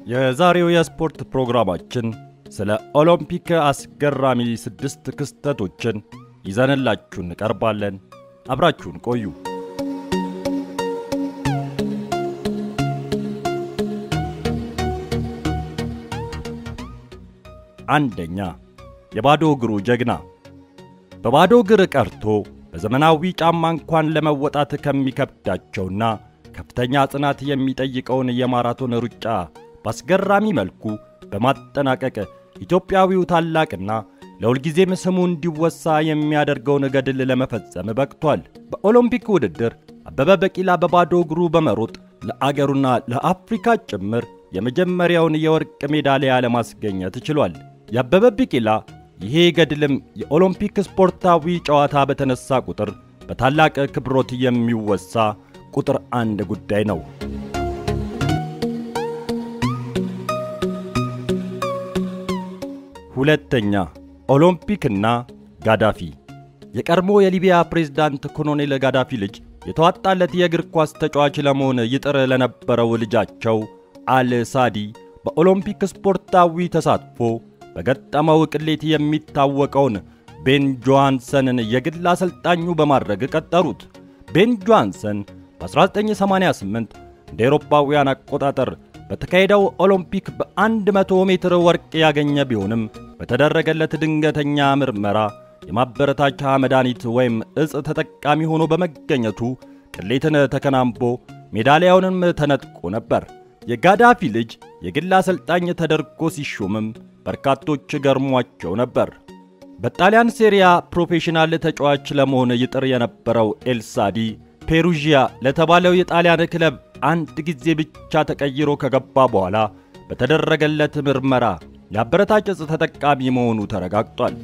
የዛሬው የስፖርት ፕሮግራማችን ስለ ኦሎምፒክ አስገራሚ ስድስት ክስተቶችን ይዘንላችሁ እንቀርባለን። አብራችሁን ቆዩ። አንደኛ፣ የባዶ እግሩ ጀግና። በባዶ እግር ቀርቶ በዘመናዊ ጫማ እንኳን ለመወጣት ከሚከብዳቸውና ከፍተኛ ጽናት የሚጠይቀውን የማራቶን ሩጫ በአስገራሚ መልኩ በማጠናቀቅ ኢትዮጵያዊው ታላቅና ለሁልጊዜም ስሙ እንዲወሳ የሚያደርገውን ገድል ለመፈጸም በቅቷል። በኦሎምፒክ ውድድር አበበ ቢቂላ በባዶ እግሩ በመሮጥ ለአገሩና ለአፍሪካ ጭምር የመጀመሪያውን የወርቅ ሜዳሊያ ለማስገኘት ችሏል። የአበበ ቢቂላ ይሄ ገድልም የኦሎምፒክ ስፖርታዊ ጨዋታ በተነሳ ቁጥር በታላቅ ክብሮት የሚወሳ ቁጥር አንድ ጉዳይ ነው። ሁለተኛ፣ ኦሎምፒክና ጋዳፊ። የቀድሞ የሊቢያ ፕሬዝዳንት ኮሎኔል ጋዳፊ ልጅ የተዋጣለት የእግር ኳስ ተጫዋች ለመሆን ይጥር ለነበረው ልጃቸው አል ሳዲ በኦሎምፒክ ስፖርታዊ ተሳትፎ በገጠመው ቅሌት የሚታወቀውን ቤን ጆሃንሰንን የግል አሰልጣኙ በማድረግ ቀጠሩት። ቤን ጆሃንሰን በ1988 እንደ ኤሮፓውያን አቆጣጠር በተካሄደው ኦሎምፒክ በ100 ሜትር ወርቅ ያገኘ ቢሆንም በተደረገለት ድንገተኛ ምርመራ የማበረታቻ መድኃኒት ወይም እጽ ተጠቃሚ ሆኖ በመገኘቱ ቅሌትን ተከናንቦ ሜዳሊያውንም ተነጥቆ ነበር። የጋዳፊ ልጅ የግል አሰልጣኝ ተደርጎ ሲሾምም በርካቶች ገርሟቸው ነበር። በጣሊያን ሴሪያ ፕሮፌሽናል ተጫዋች ለመሆን ይጥር የነበረው ኤልሳዲ ፔሩዥያ ለተባለው የጣሊያን ክለብ አንድ ጊዜ ብቻ ተቀይሮ ከገባ በኋላ በተደረገለት ምርመራ የአበረታች እጽ ተጠቃሚ መሆኑ ተረጋግጧል።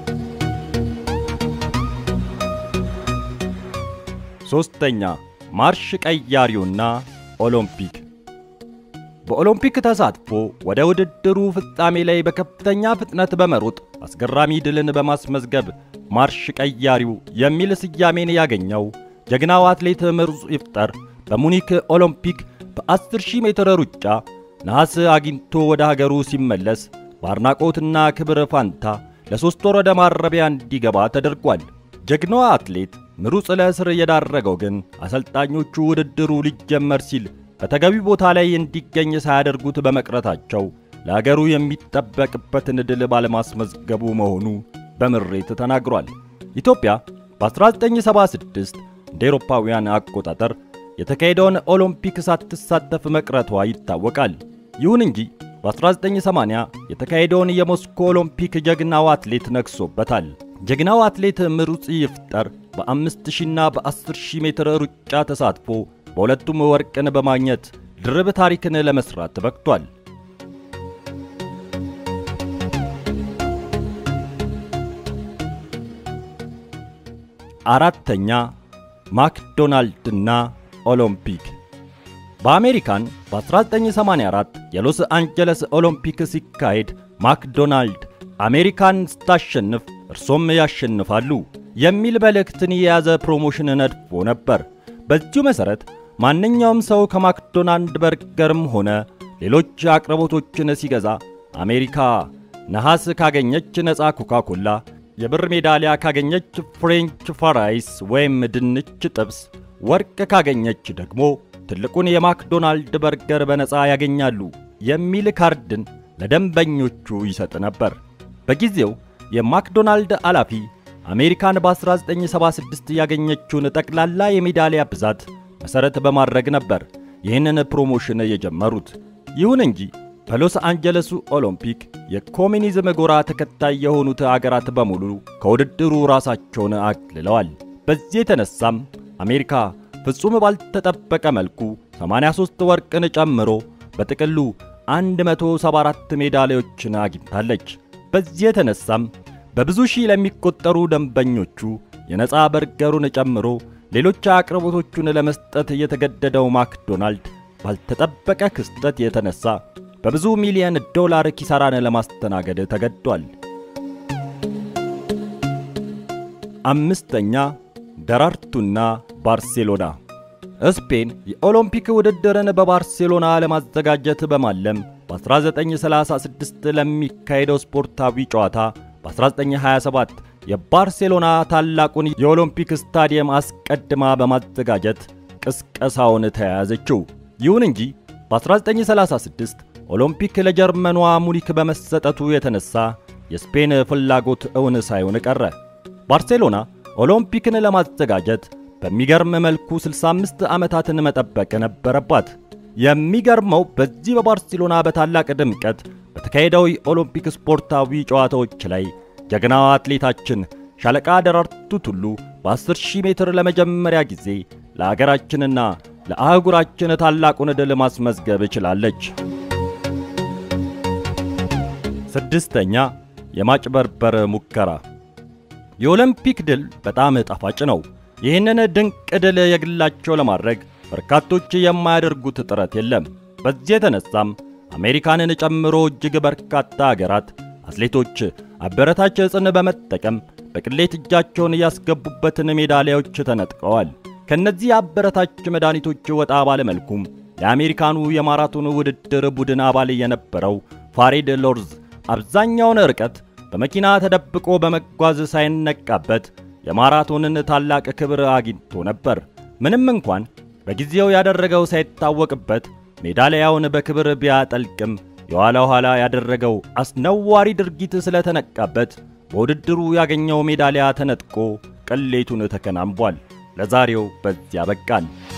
ሦስተኛ ማርሽ ቀያሪውና ኦሎምፒክ በኦሎምፒክ ተሳትፎ ወደ ውድድሩ ፍጻሜ ላይ በከፍተኛ ፍጥነት በመሮጥ አስገራሚ ድልን በማስመዝገብ ማርሽ ቀያሪው የሚል ስያሜን ያገኘው ጀግናው አትሌት ምሩጽ ይፍጠር በሙኒክ ኦሎምፒክ በ10,000 ሜትር ሩጫ ነሐስ አግኝቶ ወደ ሀገሩ ሲመለስ በአድናቆትና ክብር ፋንታ ለሦስት ወር ወደ ማረቢያ እንዲገባ ተደርጓል። ጀግናዋ አትሌት ምሩጽ ለእስር የዳረገው ግን አሰልጣኞቹ ውድድሩ ሊጀመር ሲል በተገቢ ቦታ ላይ እንዲገኝ ሳያደርጉት በመቅረታቸው ለአገሩ የሚጠበቅበትን ድል ባለማስመዝገቡ መሆኑ በምሬት ተናግሯል። ኢትዮጵያ በ1976 እንደ ኤሮፓውያን አቆጣጠር የተካሄደውን ኦሎምፒክ ሳትሳተፍ መቅረቷ ይታወቃል። ይሁን እንጂ በ1980 የተካሄደውን የሞስኮ ኦሎምፒክ ጀግናው አትሌት ነግሶበታል። ጀግናው አትሌት ምሩጽ ይፍጠር በ5000ና በ10000 ሜትር ሩጫ ተሳትፎ በሁለቱም ወርቅን በማግኘት ድርብ ታሪክን ለመስራት በቅቷል። አራተኛ ማክዶናልድና ኦሎምፒክ በአሜሪካን በ1984 የሎስ አንጀለስ ኦሎምፒክ ሲካሄድ ማክዶናልድ አሜሪካን ስታሸንፍ እርሶም ያሸንፋሉ የሚል መልእክትን የያዘ ፕሮሞሽን ነድፎ ነበር። በዚሁ መሠረት ማንኛውም ሰው ከማክዶናልድ በርገርም ሆነ ሌሎች አቅርቦቶችን ሲገዛ አሜሪካ ነሐስ ካገኘች ነፃ ኮካኮላ፣ የብር ሜዳሊያ ካገኘች ፍሬንች ፍራይስ ወይም ድንች ጥብስ፣ ወርቅ ካገኘች ደግሞ ትልቁን የማክዶናልድ በርገር በነፃ ያገኛሉ የሚል ካርድን ለደንበኞቹ ይሰጥ ነበር። በጊዜው የማክዶናልድ ኃላፊ አሜሪካን በ1976 ያገኘችውን ጠቅላላ የሜዳሊያ ብዛት መሠረት በማድረግ ነበር ይህንን ፕሮሞሽን የጀመሩት። ይሁን እንጂ በሎስ አንጀለሱ ኦሎምፒክ የኮሚኒዝም ጎራ ተከታይ የሆኑት አገራት በሙሉ ከውድድሩ ራሳቸውን አግልለዋል። በዚህ የተነሳም አሜሪካ ፍጹም ባልተጠበቀ መልኩ 83 ወርቅን ጨምሮ በጥቅሉ 174 ሜዳሊያዎችን አግኝታለች። በዚህ የተነሳም በብዙ ሺህ ለሚቆጠሩ ደንበኞቹ የነፃ በርገሩን ጨምሮ ሌሎች አቅርቦቶቹን ለመስጠት የተገደደው ማክዶናልድ ባልተጠበቀ ክስተት የተነሳ በብዙ ሚሊዮን ዶላር ኪሳራን ለማስተናገድ ተገዷል። አምስተኛ ደራርቱና ባርሴሎና ስፔን የኦሎምፒክ ውድድርን በባርሴሎና ለማዘጋጀት በማለም በ1936 ለሚካሄደው ስፖርታዊ ጨዋታ በ1927 የባርሴሎና ታላቁን የኦሎምፒክ ስታዲየም አስቀድማ በማዘጋጀት ቅስቀሳውን ተያያዘችው። ይሁን እንጂ በ1936 ኦሎምፒክ ለጀርመኗ ሙኒክ በመሰጠቱ የተነሳ የስፔን ፍላጎት እውን ሳይሆን ቀረ። ባርሴሎና ኦሎምፒክን ለማዘጋጀት በሚገርም መልኩ 65 ዓመታትን መጠበቅ ነበረባት። የሚገርመው በዚህ በባርሴሎና በታላቅ ድምቀት በተካሄደው የኦሎምፒክ ስፖርታዊ ጨዋታዎች ላይ ጀግናዋ አትሌታችን ሻለቃ ደራርቱ ቱሉ በ10 ሺህ ሜትር ለመጀመሪያ ጊዜ ለአገራችንና ለአህጉራችን ታላቁን ድል ማስመዝገብ ችላለች። ስድስተኛ የማጭበርበር ሙከራ። የኦሎምፒክ ድል በጣም ጣፋጭ ነው። ይህንን ድንቅ ድል የግላቸው ለማድረግ በርካቶች የማያደርጉት ጥረት የለም። በዚህ የተነሳም አሜሪካንን ጨምሮ እጅግ በርካታ አገራት አትሌቶች አበረታች ዕፅን በመጠቀም በቅሌት እጃቸውን ያስገቡበትን ሜዳሊያዎች ተነጥቀዋል። ከነዚህ አበረታች መድኃኒቶች ወጣ ባለመልኩም የአሜሪካኑ የማራቶን ውድድር ቡድን አባል የነበረው ፋሬድ ሎርዝ አብዛኛውን ርቀት በመኪና ተደብቆ በመጓዝ ሳይነቃበት የማራቶንን ታላቅ ክብር አግኝቶ ነበር። ምንም እንኳን በጊዜው ያደረገው ሳይታወቅበት ሜዳሊያውን በክብር ቢያጠልቅም የኋላ ኋላ ያደረገው አስነዋሪ ድርጊት ስለተነቃበት በውድድሩ ያገኘው ሜዳሊያ ተነጥቆ ቅሌቱን ተከናንቧል። ለዛሬው በዚያ በቃን።